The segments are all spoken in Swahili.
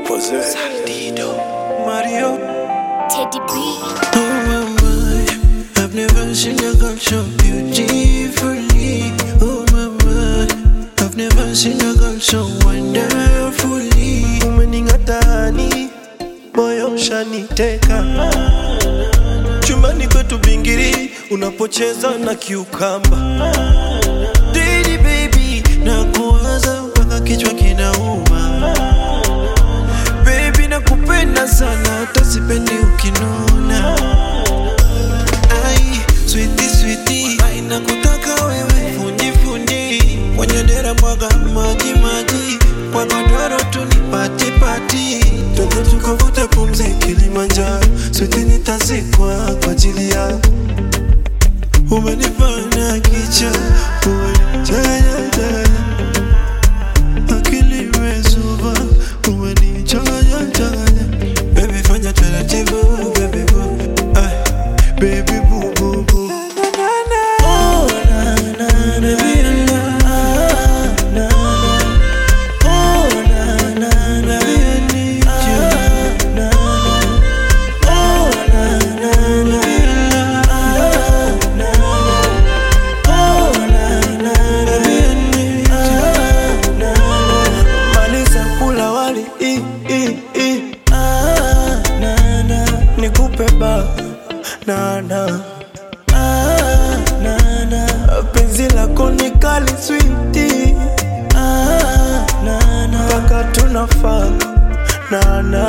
Saldido. Mario. Teddy B. Oh my my, I've never seen a girl so beautifully. Oh my my, I've never seen a girl so wonderfully. Umening'atani, moyo ushaniteka. Chumbani kwetu bingiri, unapocheza na kiukamba. Daddy baby, nakuwaza mpaka kichwa kinauma. Baby nakupenda sana hata sipendi ukinuna Ai, sweetie sweetie Ai, nakutaka wewe fundi fundi Kwenye dera mwaga maji maji Kwa godoro tu ni pati pati Twende tukavute pumzi Kilimanjaro Sweetie nitazikwa kwa ajili yako Umenifanya kicha Umenichanya chanya akili imezuba, umenichanganya changanya. Baby fanya taratibu, baby boo, ay, baby boo boo boo. Oh, na, na, na, baby, na, na, na. Oh, na, na, na, baby, I need you. Na, na. Oh, na, na, na, baby, na, na, na. Oh, na, na, na, baby, I need you. Na, na. Maliza kula wali i, i, i. Ah, na, na. Nikupe ba na, na. Ah, na, na. Penzi lako ni kali switi ah, na, na. Mpaka tunafaa na, na.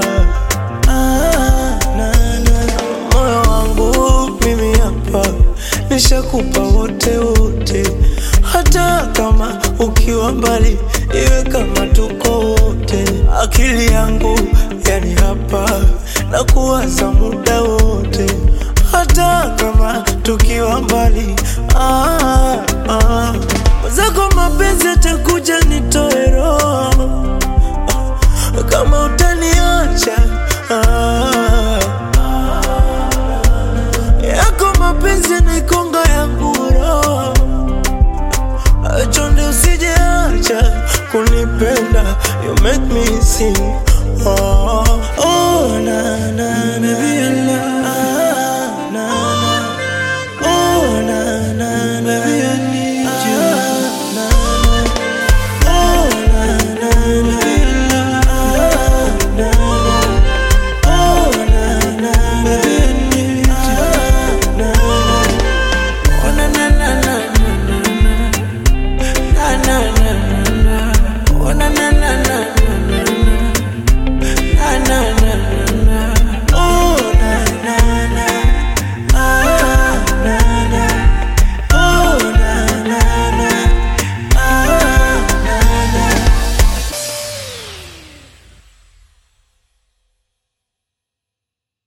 Ah, na, na. Moyo wangu mimi hapa nishakupa wote wote, hata kama ukiwa mbali, iwe kama tuko wote. Akili yangu yani hapa na kuwaza muda wote, hata kama tukiwa mbali. Ah, ah. Mwenzako mapenzi atakuja nitoe roho kama utaniacha ah, yako mapenzi nikonga ya nguro chonde usijeacha kunipenda you make me sing oh,